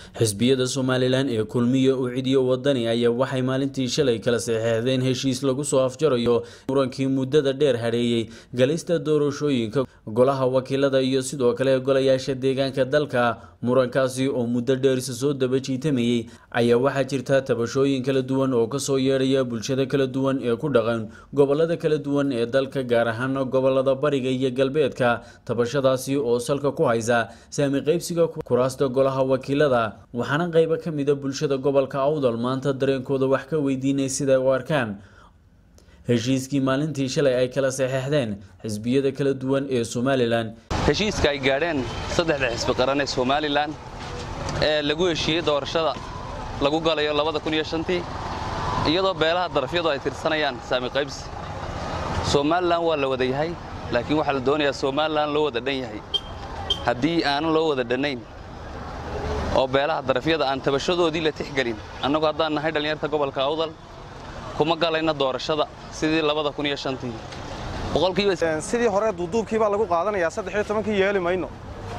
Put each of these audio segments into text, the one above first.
xisbiyada somalilan ee kulmiya u cidiyo wadani ayaa waxay maalintii shalay kala saxeexdeen heshiis lagu soo afjarayo murankii muddada dheer hadheeyey galista doorashooyinka golaha wakiilada iyo sidoo kale golayaasha deegaanka dalka murankaasi oo muddo dheerisa soo daba jiitamayey ayaa waxaa jirta tabashooyin kala duwan oo kasoo yeedhaya bulshada kala duwan ee ku dhaqan gobolada kala duwan ee dalka gaar ahaan gobolada bariga iyo galbeedka tabashadaasi oo salka ku haysa saami qaybsiga kuraasta golaha wakiilada waxaana qaybo ka mida bulshada gobolka awdal maanta dareenkooda wax ka weydiinay siday u arkaan heshiiskii maalintii shalay ay kala saxeexdeen xisbiyada kala duwan ee somalilan heshiiska ay gaadheen saddexda xisbi qaran ee somalilan ee lagu heshiiyey doorashada lagu galayo tii iyadoo beelaha darafyadu ay tirsanayaan saami qaybsi somalilan waa la wada yahay laakiin waxaa la doonayaa somalilan loo wada dhan yahay haddii aanan loo wada dhannayn oo beelaha darafyada aan tabashadoodii la tixgelin annagu haddaan nahay dhallinyarta gobolka awdal kuma galayna doorashada sidii sidii hore duuduubkii baa lagu qaadanayaa saddexiyo tobankii yeeli mayno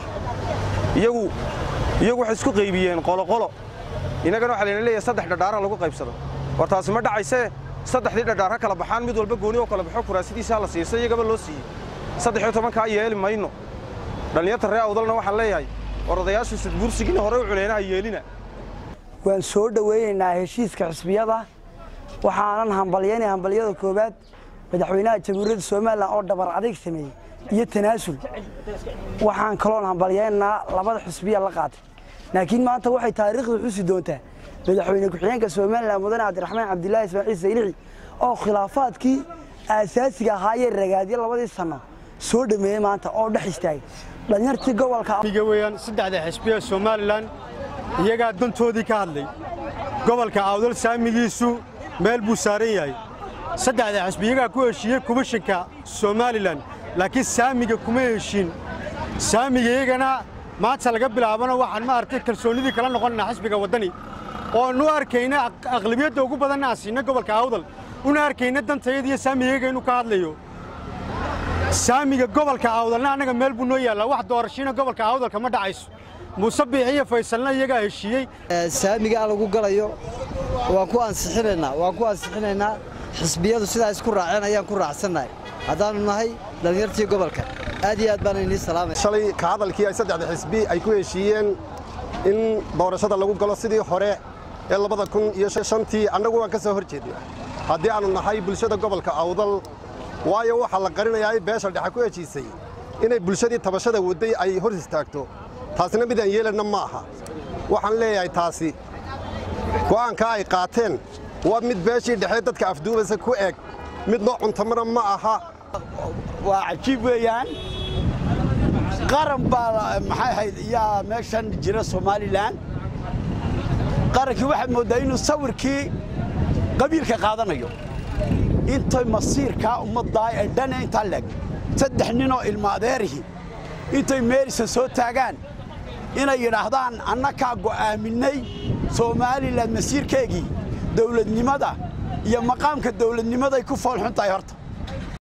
iyagu iyagu waxay isku qaybiyeen qoloqolo innagana waxaa layna leeyahay saddex dhadhaara lagu qaybsado war taasi ma dhacaysee saddexdii dhadhaar ha kala baxaan mid walba gooni oo kala baxo kuraasidiisaa la siiyey se iyagaba loo siiyey saddexiyo tobankaa yeeli mayno dhallinyarta ree awdalna waxaan leeyahay war odayaashu sudbuursigiina hore u culeynaha yeelina waan soo dhowaynaynaa heshiiska xisbiyada waxaanan hambalyaynaya hambalyada koowaad madaxweynaha jamhuuriyadda somalilan oo dhabar adeeg sameeyey iyo tanaasul waxaan kaloon hambalyaynaynaa labada xisbiya la qaatay laakiin maanta waxay taariikhda xusi doontaa madaxweyne ku-xigeenka somalilan mudane cabdiraxmaan cabdilaahi ismaaciil saylici oo khilaafaadkii aasaasiga ahaayee ragaadyo labadii sanno soo dhameeyey maanta oo dhex istaagay dhalinyartii gobolka weyaan saddexda xisbiya somalilan iyagaa dantoodii ka hadlay gobolka awdal saamigiisu meel buu saaran yahay saddexda xisbi iyagaa ku heshiiyey komishanka somalilan laakiin saamiga kuma heshiin saamiga iyagana maanta laga bilaabana waxaan ma aragtay kalsoonnidii kala noqonnaa xisbiga waddani oonu arkayna aqlabiyadda ugu badanna aan siinna gobolka awdal una arkayna dantayada iyo saamiga iyaga inuu ka hadlayo saamiga gobolka awdalna annaga meel buu noo yaallaa wax doorashiina gobolka awdalka ma dhacayso muuse biixi iyo faysalna iyagaa heshiiyey saamigaa lagu galayo waan ku ansixinaynaa waan ku ansixinaynaa xisbiyadu sidaa isku raaceen ayaan ku raacsannahay haddaannu nahay dhallinyartii gobolka aad iyo aad baan inii salaamay shalay ka hadalkii ay saddexda xisbi ay ku heshiiyeen in doorashada lagu galo sidii hore ee labada kun iyo shantii annagu waan ka soo hor jeednaa haddii aannu nahay bulshada gobolka awdal waayo waxaa la qarinayaa in beesha dhexe ku heshiisay inay bulshadii tabashada wadday ay hor istaagto taasina midaan yeelanna ma aha waxaan leeyahay taasi go'aankaa ay qaateen waa mid beeshii dhexe dadka afduubasa ku eg mid noo cuntamana ma aha waa cajiib weeyaan qaran baa maxay ahayd yaa meeshan jira somalilan qarankii waxaad mooddaa inuu sawirkii qabiilka qaadanayo intay masiirkaa ummaddaa ee dhane intaa leeg saddex ninoo ilma adeerihi intay meelisa soo taagaan inay yidhaahdaan annakaa go'aaminnay somalilan masiirkeegii dawladnimada iyo maqaamka dawladnimaday ku foolxun tahay horta